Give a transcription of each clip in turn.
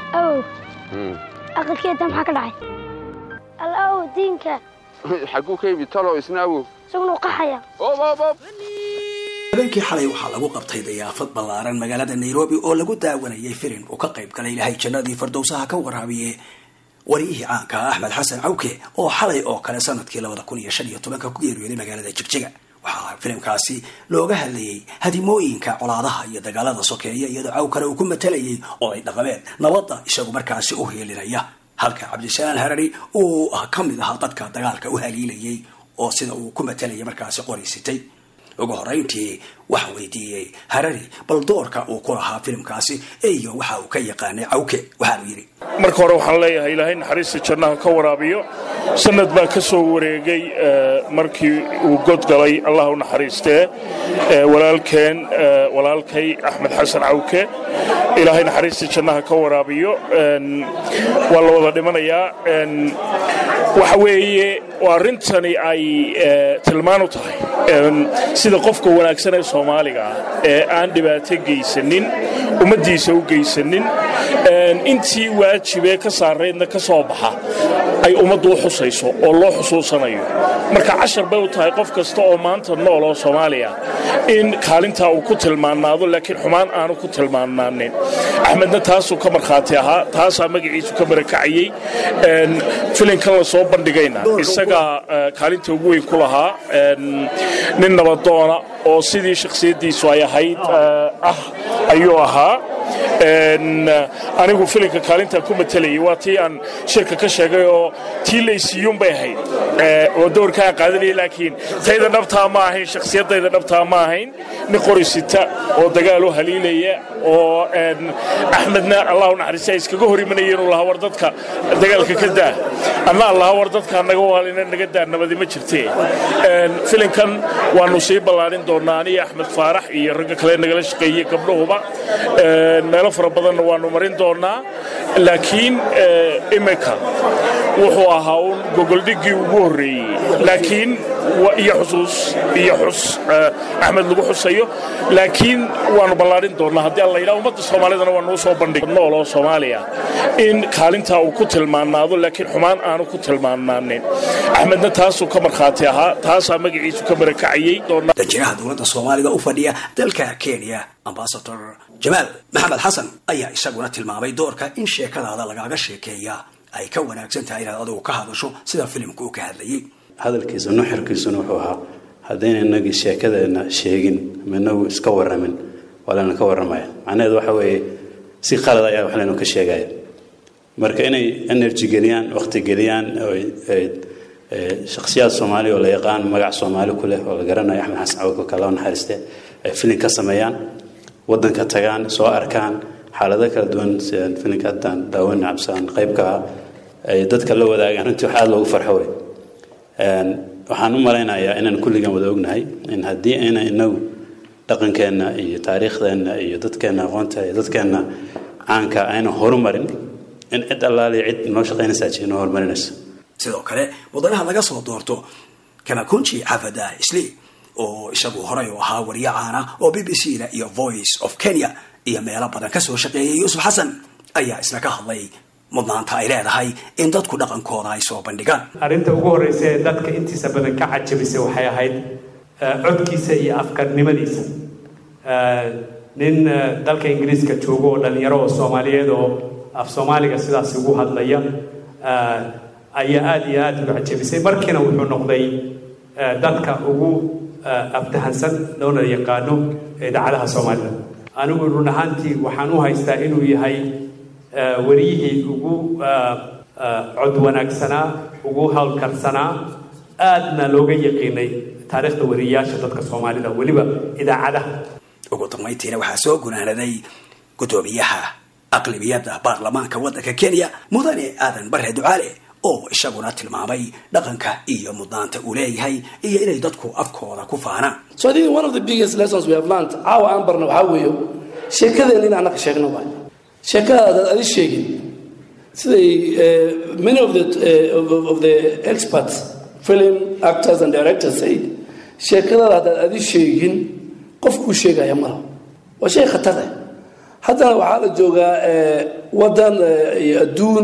awow aqalkeeda maxaa ka dhacay al awow diinka xaguu ka yimid talo isna awow isaguna u qaxaya habeenkii xalay waxaa lagu qabtay dayaafad ballaaran magaalada nairobi oo lagu daawanayay firin uu ka qayb galay ilahay jannadii fardowsaha ka waraabiye wariyihii caanka ah axmed xasan cawke oo xalay oo kale sanadkii labada kun iyo shan iyo tobanka ku geeriyooday magaalada jigjiga waxaa filimkaasi looga hadlayay hadimooyinka colaadaha iyo dagaalada sokeeya iyadoo cawkale uu ku matalayay oday dhaqameed nabadda isagu markaasi u heelinaya halka cabdisalaan harari uu ka mid ahaa dadka dagaalka u haliilayay oo sida uu ku matalayay markaasi qoraysitay ugu horeyntii waxaa weydiiyey harari bal doorka uu ku lahaa filimkaasi iyo waxa uu ka yaqaanay cawke waxaanu yidhi marka hore waxaan leeyahay ilaahay naxariista jannaha ka waraabiyo sanad baa ka soo wareegay markii uu godgalay allah u naxariistee walaalkeen walaalkay axmed xasan cawke ilaahay naxariista jannaha ka waraabiyo waa la wada dhimanayaa waxa weeye arrintani ay tilmaan u tahay sida qofka wanaagsan ee soomaaliga ah ee aan dhibaato geysanin ummaddiisa u geysanin intii waajibee ka saaraydna ka soo baxa ay ummaddu u xusayso oo loo xusuusanayo marka cashar bay u tahay qof kasta oo maanta nool oo soomaaliya in kaalintaa uu ku tilmaanaado laakiin xumaan aanu ku tilmaanaanin axmedna taasuu ka markhaati ahaa taasaa magaciisu ka barakacayey filinkan la soo bandhigayna isagaa kaalinta ugu weyn ku lahaa nin nabadoona oo sidii shakhsiyaddiisu ay ahayd ah ayuu ahaa anigu filinka kaalintaan ku matalayay waa tii aan shirka ka sheegay oo tii laysiiyuunbay ahayd oo doorkaa qaadanaya laakiin tayda dhabtaa ma ahayn shakhsiyadayda dhabtaa ma ahayn nin qorisita oo dagaal u haliilaya oo axmedna allahu naxariista iskaga hor imanaya inuu lahaa war dadka dagaalka ka daa anna allaha war dadka naga waalina naga daa nabadi ma jirtee filinkan waanu sii ballaarin doonaa aniyo axmed faarax iyo ragga kale nagala shaqeeyey gabdhahuba meelo fara badanna waanu marin doonaa laakiin imika wuxuu ahaa uun gogoldhiggii ugu horreeyey laakiin iyo xusuus iyo xus axmed lagu xusayo laakiin waanu ballaarin doonaa haddii alla yidhaha ummadda soomaalidana waa nuu soo bandhig nool oo soomaaliya in kaalintaa uu ku tilmaanaado laakiin xumaan aanu ku tilmaanaanin axmedna taasuu ka markhaati ahaa taasaa magaciisu ka barakacayey danjiraha dowladda soomaalida u fadhiya dalka kenya ambasador jamaal maxamed xasan ayaa isaguna tilmaamay doorka in sheekadaada lagaaga sheekeeya ay ka wanaagsan tahay inaad adigu ka hadasho sida filimka uu ka hadlayay hadalkiisa nuxirkiisuna wuxuu ahaa haddayna inagii sheekadeena sheegin ama inagu iska waramin waa layna ka warramaya macnaheedu waxa weeye si qalad ayaa wax laynu ka sheegaya marka inay energy geliyaan waqti geliyaan shakhsiyaad soomaali oo la yaqaan magac soomaali ku leh oo la garanayo axmed xasan cawko kaloo naxariiste ay filin ka sameeyaan waddanka tagaan soo arkaan xaalado kala duwan sidaan filinka haddaan daawan cabsaan qaybka ah ay dadka la wadaagaan runtii wax aada loogu farxo wey waxaan u malaynayaa inaan kulligan wada ognahay in haddii ayna inagu dhaqankeenna iyo taariikhdeenna iyo dadkeenna aqoonta iyo dadkeenna caanka ayna horumarin in cid allaaliya cid noo shaqaynaysaa ji noo horumarinayso sidoo kale mudanaha laga soo doorto kamakunji xafada isli oo isagu horay u ahaa wariye caana oo b b c da iyo voice of kenya iyo meelo badan kasoo shaqeeyay yuusuf xasan ayaa isna ka hadlay mudnaanta ay leedahay in dadku dhaqankooda ay soo bandhigaan arrinta ugu horreysa ee dadka intiisa badan ka cajabisay waxay ahayd codkiisa iyo afkarnimadiisa nin dalka ingiriiska joogo oo dhalinyaro oo soomaaliyeed oo af soomaaliga sidaas ugu hadlaya ayaa aada iyo aada uga cajabisay markiina wuxuu noqday dadka ugu aftahansan loona yaqaano idaacadaha soomaalida anigu run ahaantii waxaan u haystaa inuu yahay wariyihii ugu cod wanaagsanaa ugu howlkarsanaa aadna looga yaqiinay taariikhda wariyayaasha dadka soomaalida weliba idaacadaha ugu dambayntiina waxaa soo gunaanaday guddoomiyaha aqlibiyadda baarlamaanka waddanka kenya mudane aadan bare ducaale oo isaguna tilmaamay dhaqanka iyo mudnaanta uu leeyahay iyo inay dadku afkooda ku faanaan so I think one of the biggest lessons we have learned caawa aan barna waxaa weeyo sheekadeen in annaka sheegno waay sheekadaadaad adi sheegin siday many of the, uh, of, of the experts film actors and directors say sheekadaada haddaad adi sheegin qofkuu sheegaya malaha waa shay khatar eh haddana waxaa la joogaa wadan iyo adduun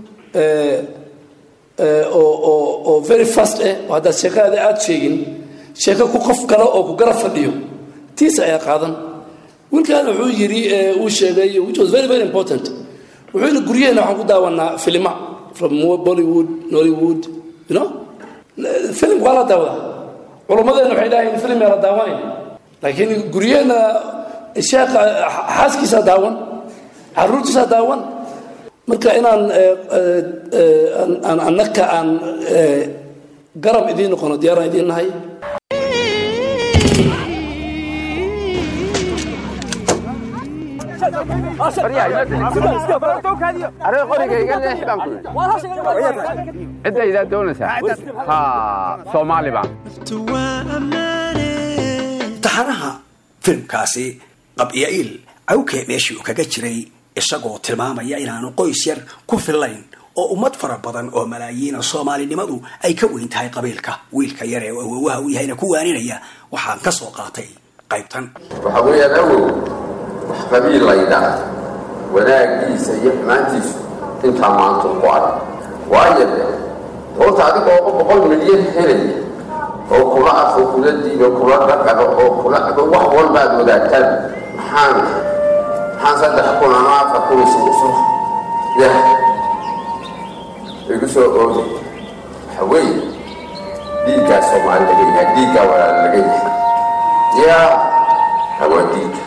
oo oo oo very fast eh oo haddaad sheekadaada aada sheegin sheeko ku qof kale oo ku garab fadhiyo tiis ayaa qaadan wiilkan wuxuu yidhi uu sheegay which was very very important wuxuu yidhi guryaheena waxaan ku daawanaa filima from bollywood nollywood you know filim waa la daawadaa culummadeena waxay dhahayn filim yaa la daawanayn laakiin guryaheena sheekha xaaskiisa daawan caruurtiisa daawan marka inaan annaka aan garab idiin noqono diyaaraan idiin nahay aree qoriga iga leex baan ku ciddaydaa doonaysaa ha soomaali baan taxanaha filimkaasi qabya'iil cawke meeshii uu kaga jiray isagoo tilmaamaya inaanu qoys yar ku fillayn oo ummad fara badan oo malaayiina soomaalinimadu ay ka weyn tahay qabiilka wiilka yar ee awowaha u yahayna ku waaninaya waxaan ka soo qaatay qaybtan waxaa weeyaan awow wax qabiil laydhaa wanaagiisa iyo xumaantiisu intaa maanta ku arag waayo de horta adigoo boqol milyan helaya oo kula afo kula diibo kula dhaqano oo kula wax walbaad wadaagtaan maxaan maxaan saddex kun ama afar kun isugu soo yah igu soo oogay waxa weeye dhiiggaa soomaali laga yahay dhiiggaa walaal laga yahay yaa hawaa dhiigga